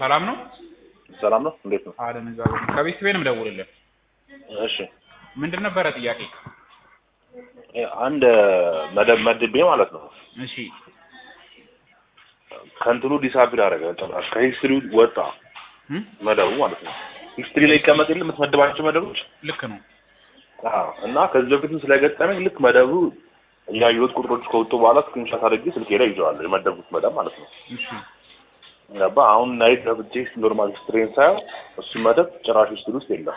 ሰላም ነው? ሰላም ነው። እንዴት ነው? አለን እዛ ከቤት ቤት ነው የምደውልልህ። እሺ ምንድን ነበረ ጥያቄ? አንድ መደብ መድቤ ማለት ነው እሺ ከእንትኑ ዲሳፒር አደረገ ጭራሽ ከሂስትሪ ወጣ እም? መደቡ ማለት ነው። ሂስትሪ ላይ ይቀመጥ የለ የምትመድባቸው መደቦች ልክ ነው። አዎ። እና ከዚህ በፊትም ስለገጠመኝ ልክ መደቡ ያየሁት ቁጥሮች ከወጡ በኋላ ስክሪንሾት አድርጌ ስልኬ ላይ ይዘዋለሁ የመደቡት መደብ ማለት ነው። እሺ ገባ አሁን ናይት ገብቼ ኖርማል ሂስትሪን ሳየው እሱ መደብ ጭራሽ ሂስትሪ ውስጥ የለም።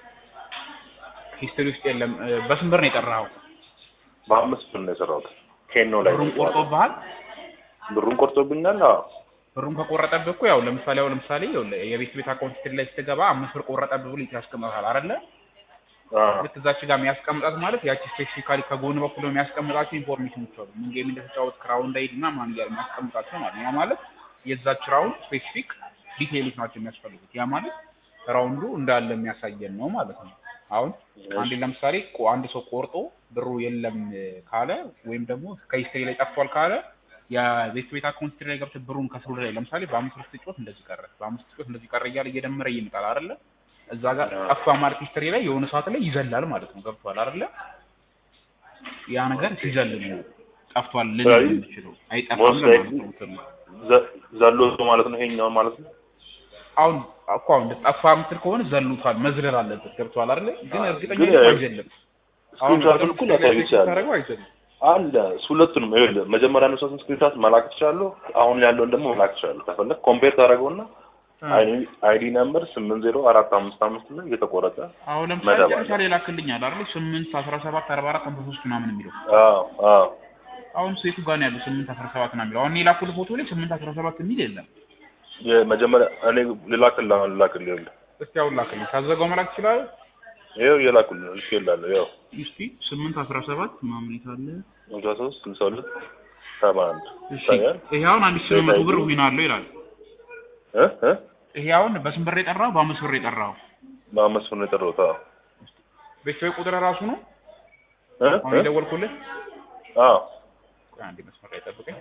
ሂስትሪ ውስጥ የለም። እ፣ በስንት ብር ነው የጠራኸው? በአምስት ብር ነው የሰራሁት። ኬኖ ላይ ብሩን ቆርጦብሃል? ብሩን ቆርጦብኛል። አዎ ብሩን ከቆረጠብህ እኮ ያው ለምሳሌ ያው ለምሳሌ ይኸውልህ የቤት ቤት አካውንት ሂስትሪ ላይ ስትገባ አምስት ብር ቆረጠብህ ብሎ ያስቀምጣል አይደለ? አዎ ልክ እዛች ጋር የሚያስቀምጣት ማለት ያቺ ስፔሲፊካሊ ከጎን በኩል የሚያስቀምጣቸው ኢንፎርሜሽኖች አሉ። ምን ጌም እንደተጫወት ክራውን ዳይድ እና ማን እያለ የሚያስቀምጣቸው ማለት ነው። ያ ማለት የዛች ራውንድ ስፔሲፊክ ዲቴይሎች ናቸው የሚያስፈልጉት። ያ ማለት ራውንዱ እንዳለ የሚያሳየን ነው ማለት ነው። አሁን አንድ ለምሳሌ ቆ- አንድ ሰው ቆርጦ ብሩ የለም ካለ ወይም ደግሞ ከሂስትሪ ላይ ጠፍቷል ካለ የቤት ቤት አካውንት ሂስትሪ ላይ ገብተህ ብሩን ከስሩ ላይ ለምሳሌ በአምስት ብር ስትጮት እንደዚህ ቀረ፣ በአምስት ስትጮት እንደዚህ ቀረ እያለ እየደመረ ይመጣል አይደለ? እዛ ጋር ጠፋ ማለት ሂስትሪ ላይ የሆነ ሰዓት ላይ ይዘላል ማለት ነው። ገብቷል አይደለ? ያ ነገር ሲዘል ነው ጠፍቷል ልንል ስለዚህ የምንችለው አይጠፋም most ለማለት likely ነው እንትኑ። ዘ- ዘሎ ማለት ነው ይሄኛውን ማለት ነው። አሁን እኮ አሁን ጠፋ የምትል ከሆነ ዘሉታል መዝለል አለበት። ገብቷል አይደለ? ግን እርግጠኛ ግን ነኝ ያ- አይዘልም። አሁን ስክሪንሾቱን እኮ ላሳይ ይችላል። ታደርገው አይዘልም። አለ እሱ ሁለቱንም ይኸውልህ መጀመሪያ ያነሳሁትን ስክሪንሾት መላክ ትችላለሁ። አሁን ያለውን ደግሞ መላክ ትችላለሁ። ከፈለግ ኮምፔር ታደርገውና አይዲ ነምበር ስምንት ዜሮ አራት አምስት አምስት ላይ እየተቆረጠ አሁን ለምሳሌ መደብ አለ። ጨርሻ ላይ ላክልኛል አይደል? ስምንት አስራ ሰባት አርባ አራት ሃምሳ ሶስት ምናምን የሚለው አዎ አዎ አሁን ሴቱ ጋር ነው ያለው ስምንት አስራ ሰባት ነው የሚለው። አሁን እኔ የላኩልህ ፎቶ ላይ ስምንት አስራ ሰባት የሚል የለም። የመጀመሪያ እኔ ልላክልህ አሁን ልላክልህ ይኸውልህ እስቲ አሁን ላክልኝ። ሳዘጋው መላክ ትችላለህ? ይኸው እየላኩልህ ነው ልኬልሃለሁ። ይኸው እስቲ ስምንት አስራ ሰባት ምናምን የታለ? ሃምሳ ሶስት ስልሳ ሁለት ሰባ አንድ እሺ ይታያል ይሄ አሁን አንድ ሺህ ስምንት መቶ ብር ዊን አለው ይላል። እ እ ይሄ አሁን በስንት ብር የጠራው? በአምስት ብር የጠራው በአምስት ብር ነው የጠራሁት። አዎ ቤተሰብ ቁጥር ራሱ ነው እ አሁን እ የደወልኩልህ። አዎ ቆይ አንዴ መስመር ላይ ጠብቀኝ።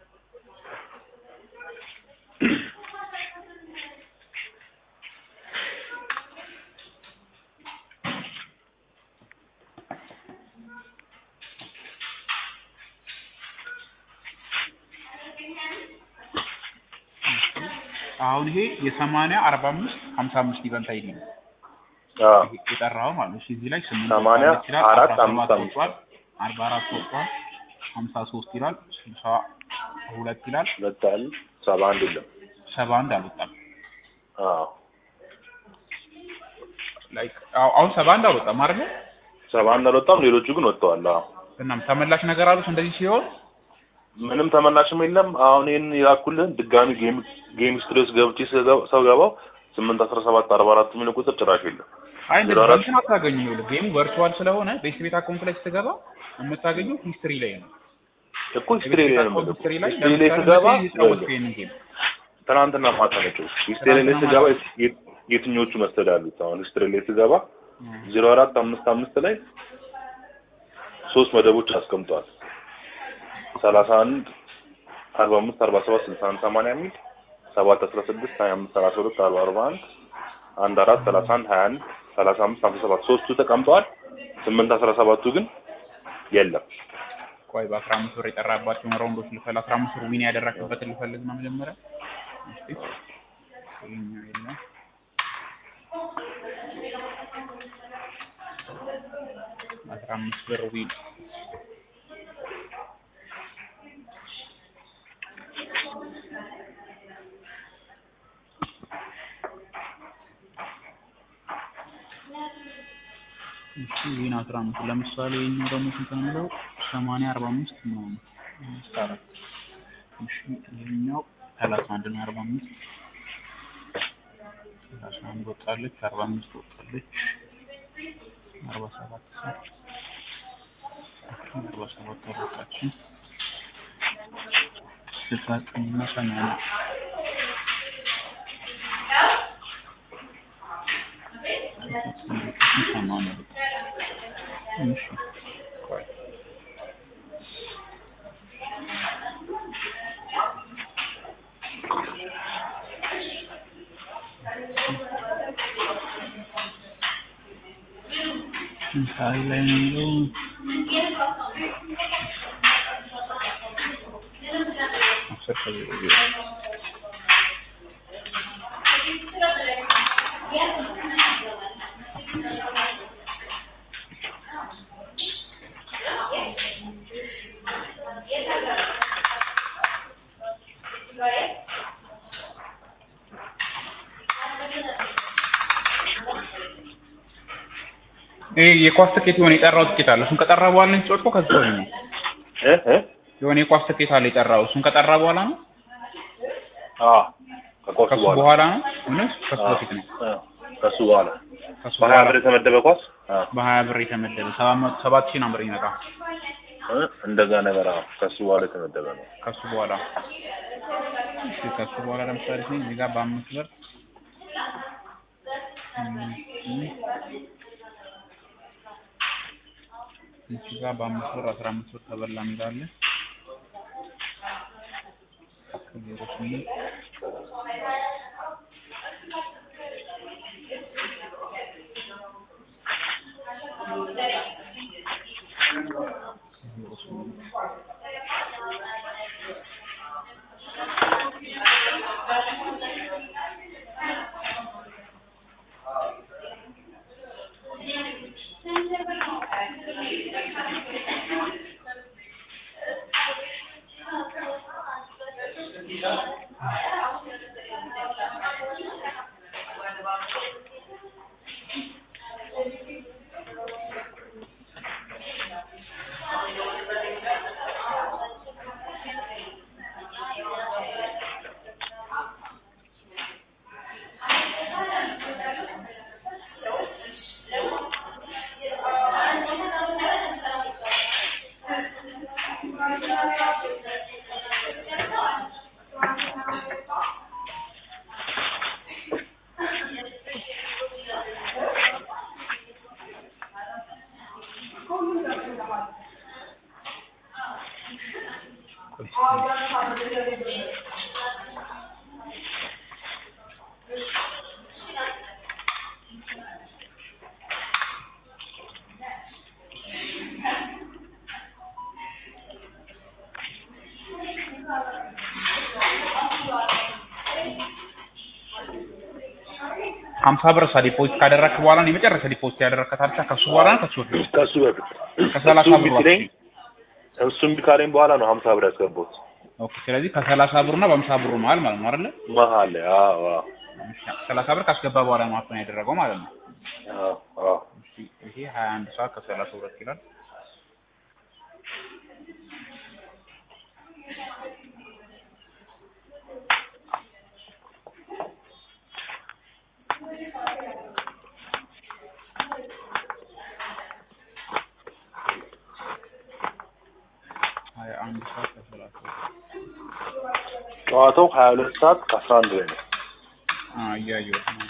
አሁን ይሄ የሰማንያ አርባ አምስት ሀምሳ አምስት ኢቨንት አይዲ ነው አዎ ይሄ የጠራው ማለት ነው። እሺ እዚህ ላይ ስምንት ሰማንያ ወጥቷል ይችላል፣ አራት አስራ አምስት ሰባት አምስት ወጥቷል፣ አርባ አራት ወጥቷል፣ ሀምሳ ሶስት ይላል፣ ስልሳ ሁለት ይላል፣ ሁለት አለ ሰባ አንድ የለም። ሰባ አንድ አልወጣም። አዎ ላይክ አዎ፣ አሁን ሰባ አንድ አልወጣም አይደል? ሰባ አንድ አልወጣም። ሌሎቹ ግን ወጥተዋል። አዎ እናም ተመላሽ ነገር አሉት እንደዚህ ሲሆን ምንም ተመላሽም የለም። አሁን ይህን የላኩልህን ድጋሚ ጌም ጌም ስትሬስ ገብቼ ስገባ- ሰው ገባው ስምንት አስራ ሰባት አርባ አራት የሚል ቁጥር ጭራሽ የለም። አይ ዜሮ እንደዚህ አራት እንትን አታገኙ። ይኸውልህ ጌሙ ቨርቹዋል ስለሆነ ቤት ቤት አካውንት ላይ ስትገባ የምታገኘው ሂስትሪ ላይ ነው። እኮ ሂስትሪ የቤት ላይ ቤት ነው አካውንት የምልህ። ሂስትሪ ላይ ሂስትሪ ላይ ለምሳሌ ስገባ መቼ የተጫወትከው ይሄንን ጌም ትናንትና ማታ ነቸው። ሂስትሪ ላይ ትናንትና ስገባ ማታ። የት- የትኞቹ መሰለህ ያሉት? አሁን ሂስትሪ ላይ ስገባ ዜሮ አራት አምስት አምስት ላይ ሶስት መደቦች አስቀምጧል። ሰላሳ አንድ አርባ አምስት አርባ ሰባት ስልሳ አንድ ሰማንያ የሚል ሰባት አስራ ስድስት ሀያ አምስት ሰላሳ ሁለት አርባ አርባ አንድ አንድ አራት ሰላሳ አንድ ሀያ አንድ ሰላሳ አምስት ሀምሳ ሰባት ሶስቱ ተቀምጠዋል። ስምንት አስራ ሰባቱ ግን የለም። ቆይ በአስራ አምስት ብር የጠራባቸውን ራውንዶች ልፈል አስራ አምስት ብር ዊን ያደረግበትን ልፈልግ ነው መጀመሪያ። እስቲ ይኸኛው የለም አስራ አምስት ብር ዊን እሺ ዊን አስራ አምስት ለምሳሌ የኛው ደግሞ ስንት ነው የሚለው ሰማንያ አርባ አምስት ምናምን አምስት አራት እሺ ይሄኛው ሰላሳ አንድ ነው አርባ አምስት ሰላሳ አንድ ወጣለች አርባ አምስት ወጣለች አርባ ሰባት አርባ ሰባት አልወጣችም ስልሳ ዘጠኝ እና ሰማንያ ሰማንያ እሺ ቆይ ሳይ ላይ ነው የሚለው አስር ከዜሮ ዜሮ ይሄ የኳስ ትኬት የሆነ የጠራው ትኬት አለ። እሱን ከጠራ በኋላ ነው የተጫወትከው? ከዛ ወይ ነው እ እ የሆነ የኳስ ትኬት አለ የጠራው። እሱን ከጠራ በኋላ ነው አዎ ከኳሱ ከሱ በኋላ በኋላ ነው ወይስ ከሱ አዎ፣ በፊት ነው? እ ከሱ በኋላ ከሱ በሀያ በኋላ ብር የተመደበ ኳስ አዎ በሀያ ብር የተመደበ ሰባት መቶ ሰባት ሺህ ነበር ይመጣ እ እንደዛ ነገር አዎ ከሱ በኋላ የተመደበ ነው። ከሱ በኋላ እሺ፣ ከሱ በኋላ ለምሳሌ እዚህ ጋር በአምስት ብር እም፣ እም፣ እዚህ ጋር በአምስት ብር አስራ አምስት ብር ተበላ እንዳለ ከዜሮ ስምንት ከዜሮ ስምንት ሀምሳ ብር ሳ ዲፖዚት ካደረግክ በኋላ ነው የመጨረሻ ዲፖዚት ያደረግከት አልቻ ከሱ በኋላ ነው ከሱ በፊት ከሱ በፊት ከሰላሳ እሱ ብር ቢለኝ እሱ እምቢ ካለኝ በኋላ ነው ሀምሳ ብር ያስገባሁት ኦኬ ስለዚህ ከሰላሳ ብሩና በሀምሳ ብሩ መሀል ማለት ነው አይደለ መሀል ላይ አዎ አዎ ሰላሳ ብር ካስገባ በኋላ ነው አፕን ያደረገው ማለት ነው አዎ አዎ እሺ ይሄ ሀያ አንድ ሰዓት ከሰላሳ ሁለት ይላል ሀያ አንድ ሰዓት ከሰላሳ ሁለት ጨዋታው ሀያ ሁለት ሰዓት ከአስራ አንድ ላይ ነው አ እያየሁት ነው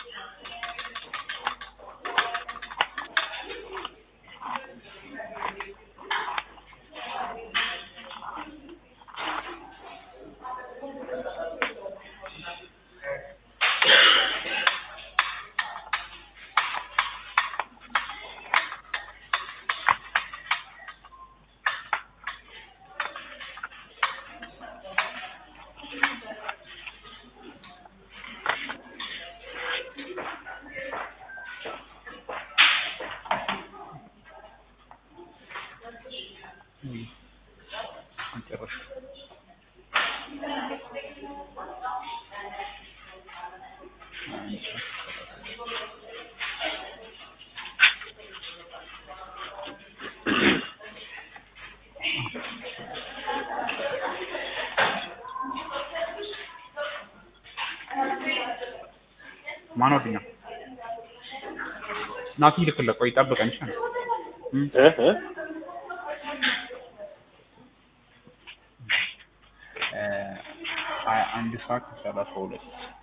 መጨረሻ ማን ወዲኛ ናቲ ልክልህ ቆይ ጠብቀኝ እሺ እም እ እ እ ሀያ አንድ ሰዓት ከሰላሳ ሁለት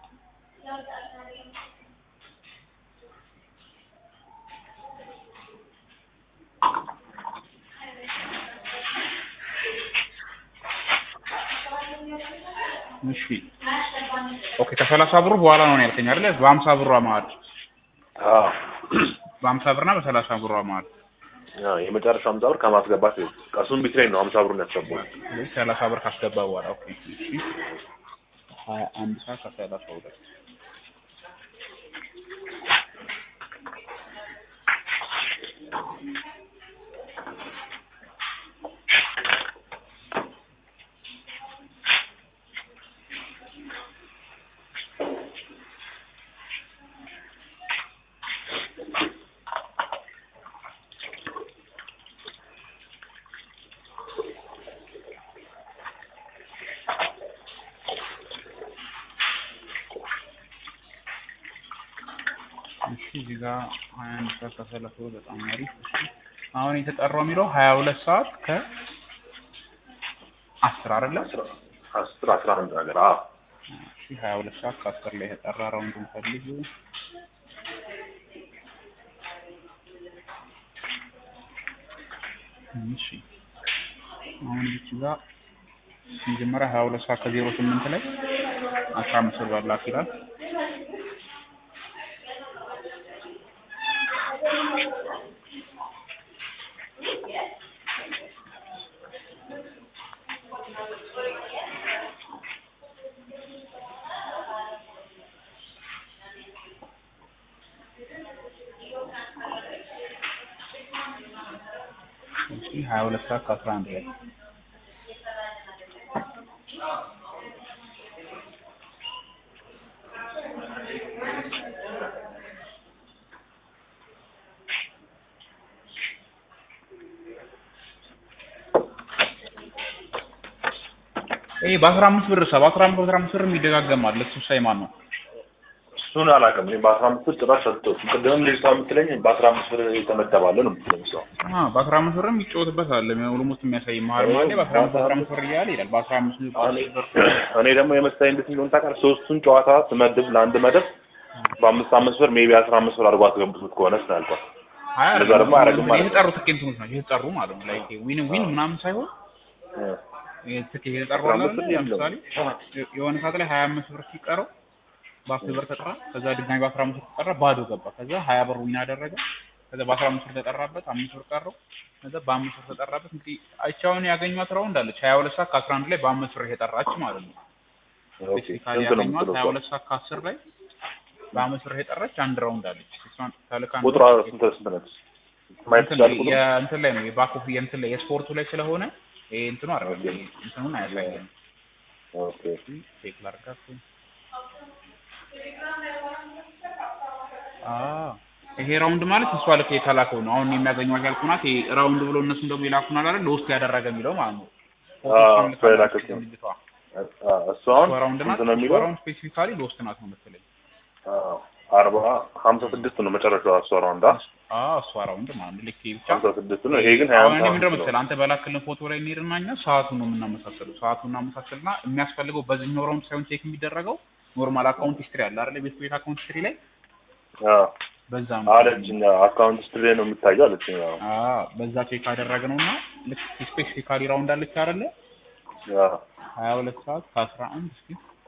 እሺ ኦኬ ከሰላሳ ብሩ በኋላ ነው ያልከኝ አይደለ በሀምሳ ብሯ መሀል አዎ በሀምሳ ብርና በሰላሳ ብሯ መሀል አዎ የመጨረሻው ሀምሳ ብር ከማስገባት ቀሱን ቢትሬን ነው ሀምሳ ብሩን ያስገባው። ስለዚህ ሰላሳ ብር ካስገባ በኋላ ኦኬ እሺ ሀያ አንድ ሰዓት ከሰላሳ ሁለት እሺ እዚህ ጋር ሀያ አንድ ሰዓት ከሰላሳ ሁለት በጣም አሪፍ እሺ አሁን የተጠራው የሚለው ሀያ ሁለት ሰዓት ከ አስር አይደለ አስራ አስር አስራ አንድ ነገር አዎ እሺ ሀያ ሁለት ሰዓት ከአስር ላይ የተጠራ ራውንዱን ፈልጉ እሺ አሁን እዚህ ጋር መጀመሪያ ሀያ ሁለት ሰዓት ከዜሮ ስምንት ላይ አስራ አምስት ብር በላክ ይላል እሺ ሀያ ሁለት ሰዓት ከአስራ አንድ ላይ ይሄ በአስራ አምስት ብር ሰ በአስራ አምስት በአስራ አምስት ብር የሚደጋገማል እሱ ሳይማን ነው እሱን አላውቅም። እኔ በአስራ አምስት ብር ጭራሽ ሰጥቶት ቅድምም ልጅቷ የምትለኝ በአስራ አምስት ብር የተመደባለ ነው የምትለኝ እሷ። አ በአስራ አምስት ብር የሚጫወትበት አለ ኦልሞስት የሚያሳይ መሀል መሀል ላይ በአስራ አምስት በአስራ አምስት ብር እያለ ይላል በአስራ አምስት ብር እኔ ደግሞ የመሰለኝ እንዴት እንደሆነ ታውቃለህ? ሶስቱን ጨዋታ ስመድብ ለአንድ መደብ በአምስት አምስት ብር ሜቢ አስራ አምስት ብር አድርጎ አስገብቶት ከሆነ ስላልኳት አይ እንደዛ ደግሞ አያደርግም ማለት ነው። የተጠሩ ትኬት እንትኖች ናቸው የተጠሩ ማለት ነው ላይክ ዊን ዊን ምናምን ሳይሆን ትኬት የተጠሩ አስራ አለ አምስት ብር አይደል? የለውም። ለምሳሌ የሆነ ሰዓት ላይ ሀያ አምስት ብር ሲቀረው በአስር ብር ተጠራ ከዛ ድጋሚ በአስራ አምስት ብር ተጠራ ባዶ ገባ ከዛ ሀያ ብር ዊን አደረገ ከዛ በአስራ አምስት ብር ተጠራበት አምስት ብር ቀረው ከዛ በአምስት ብር ተጠራበት እንግዲህ አቻውን ያገኟት ራውንድ አለች ሀያ ሁለት ሰዓት ከአስራ አንድ ላይ በአምስት ብር የጠራች ማለት ነው ኦኬ ስፔሲፊካሊ ስንት ነው ያገኟት የምትለው ሀያ እሷ? ሁለት ሰዓት ከአስር ላይ በአምስት ብር የጠራች አንድ ራውንድ አለች እሷን ተልካ ቁጥሯ ስንት ስንት ነች? ማየት እንትን ትችላለህ ቁጥሩ? የእንትን ላይ ነው የባክ ኦፍ የእንትን ላይ የስፖርቱ ላይ ስለሆነ ይሄ እንትኑ አይደለም ኦኬ። ይሄ እንትኑን አያሳየንም ኦኬ ቼክ ላድርጋት አዎ ይሄ ራውንድ ማለት እሷ ልክ የተላከው ነው አሁን የሚያገኘው ያልኩ ናት ይሄ ራውንድ ብሎ እነሱም ደግሞ የላኩን አለ አይደል ለውስጥ ያደረገ የሚለው ማለት ነው አዎ፣ እሷ የላከችው። ልጅቷ አ- እሱ አሁን ራውንድ ናት ስንት ነው የሚለው? ራውንድ ስፔሲፊካሊ ለውስጥ ናት ነው መሰለኝ አዎ፣ አርባ ሀምሳ ስድስት ነው መጨረሻው እሷ ራውንድ አ? አዎ እሷ ራውንድ ማለት ነው ልክ ይሄ ብቻ ሀምሳ ስድስት ነው። ይሄ ግን ሀያ አሁን እኔ አምስት ምንድነው ነው። መሰለህ አንተ በላክልን ፎቶ ላይ እንሄድና እኛ ሰዓቱን ነው የምናመሳሰለው ሰዓቱን እናመሳሰልና የሚያስፈልገው በዚህኛው ራውንድ ሳይሆን ቼክ የሚደረገው ኖርማል አካውንት ሂስትሪ አለ አይደል ቤት ቤት አካውንት ሂስትሪ ላይ አዎ፣ በዛ ነው አለችኝ። አካውንት ስትሪ ነው የሚታየው አለችኝ። አዎ፣ አዎ በዛ ቼክ አደረግነው እና ልክ ስፔሲፊካሊ ራውንድ አለች አይደለ አዎ። ሀያ ሁለት ሰዓት ከአስራ አንድ እስኪ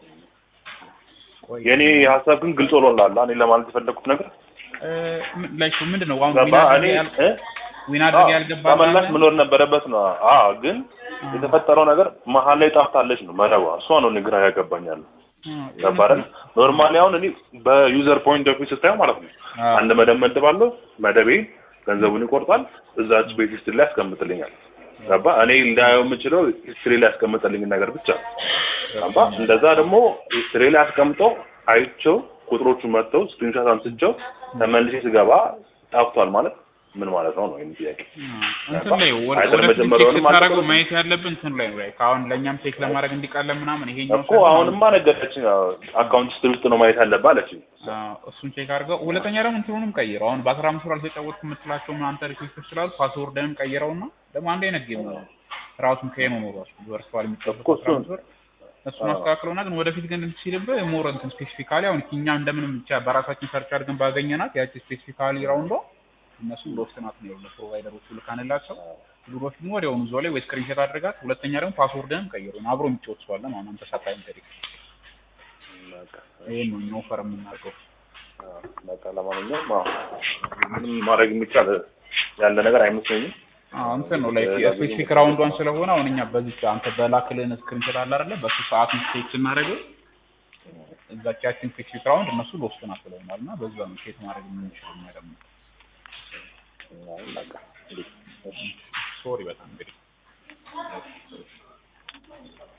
ቆይ የኔ ሀሳብ ግን ግልጽ ሆኖልሃል። እኔ ለማለት የፈለኩት ነገር እ ምን- ላይክ ምንድን ነው አሁን ገባ? ዊን አድርጌ እኔ ያል- እ? ዊን አድርጌ አዎ፣ ያልገባ ተመላሽ መኖር ነበረበት ነው። አዎ፣ ግን የተፈጠረው ነገር መሀል ላይ ጠፍታለች ነው መረቧ። እሷ ነው እኔ ግራ ያገባኛል። ገባ አይደል? ኖርማሊ አሁን እኔ በዩዘር ፖይንት ኦፍ ቪው ስታየው ማለት ነው አንድ መደብ መድባለሁ። መደቤ ገንዘቡን ይቆርጣል። እዛች ቤት ሂስትሪ ላይ ያስቀምጥልኛል። ገባ? እኔ እንዳየው የምችለው ሂስትሪ ላይ ያስቀምጥልኝ ነገር ብቻ ነው። ገባ? እንደዛ ደግሞ ሂስትሪ ላይ አስቀምጠው አይቼው ቁጥሮቹ መጥተው ስክሪንሾት አንስቼው ተመልሼ ስገባ ጠፍቷል ማለት ምን ማለት ነው ነው የሚል ጥያቄ። እንትን ላይ ወደ አይደል ወደ መጀመሪያውንም ቼክ ስታደርገው አልተቀበልኩም። ማየት ያለብን እንትን ላይ ነው ላይክ አሁን ለእኛም ቼክ ለማድረግ እንዲቀለን ምናምን ይሄኛው እኮ አሁንማ ነገረችኝ። አካውንት ሂስትሪ ውስጥ ነው ማየት ያለብህ አለችኝ። አዎ፣ እሱን ቼክ አድርገው። ሁለተኛ ደግሞ እንትኑንም ቀይረው። አሁን በአስራ አምስት ብር አልተጫወትኩም የምትላቸው አንተ ሪኩዌስቶች ስላሉ ፓስወርድንም ቀይረውና ደግሞ አንድ አይነት ጌም ነው ራሱን ከኖ ነው ራሱ ቨርቹዋል የሚጫወት እኮ እሱን- ብር እሱን አስተካክለውና ግን ወደፊት ግን እንትን ሲልብህ ሞር እንትን ስፔሲፊካሊ አሁን እኛ እንደምንም ብቻ በራሳችን ሰርች አድርገን ባገኘናት ያቺ ስፔሲፊካሊ ራውንዷ እነሱ ሎስት ናት ነው ያለው ፕሮቫይደሮቹ ልካንላቸው ብሮች ደግሞ ወዲያውኑ እዛው ላይ ወይ ስክሪንሾት አድርጋት። ሁለተኛ ደግሞ ፓስወርድንም ቀይሩ አብሮ የሚጫወት ሰው አለ ማለት ነው። አንተ ሳታይ እንግዲህ ይሄን ነው እኛ ኦፈር የምናደርገው። በቃ ለማንኛውም አዎ ምንም ማድረግ የሚቻል ያለ ነገር አይመስለኝም። አዎ እንትን ነው ላይክ የስፔሲፊክ ራውንዷን ስለሆነ አሁን እኛ በዚህ አንተ በላክልን ስክሪንሾት አለ አይደለ በሱ ሰዓት ሚስቴክ ስናደርገው እዛች ያችን ስፔሲፊክ ራውንድ እነሱ ሎስት ናት ብለውናል እና በዛ ነው ሴት ማድረግ የምንችለው እኛ ደግሞ አይ በቃ እንግዲህ እሺ ሶሪ በጣም እንግዲህ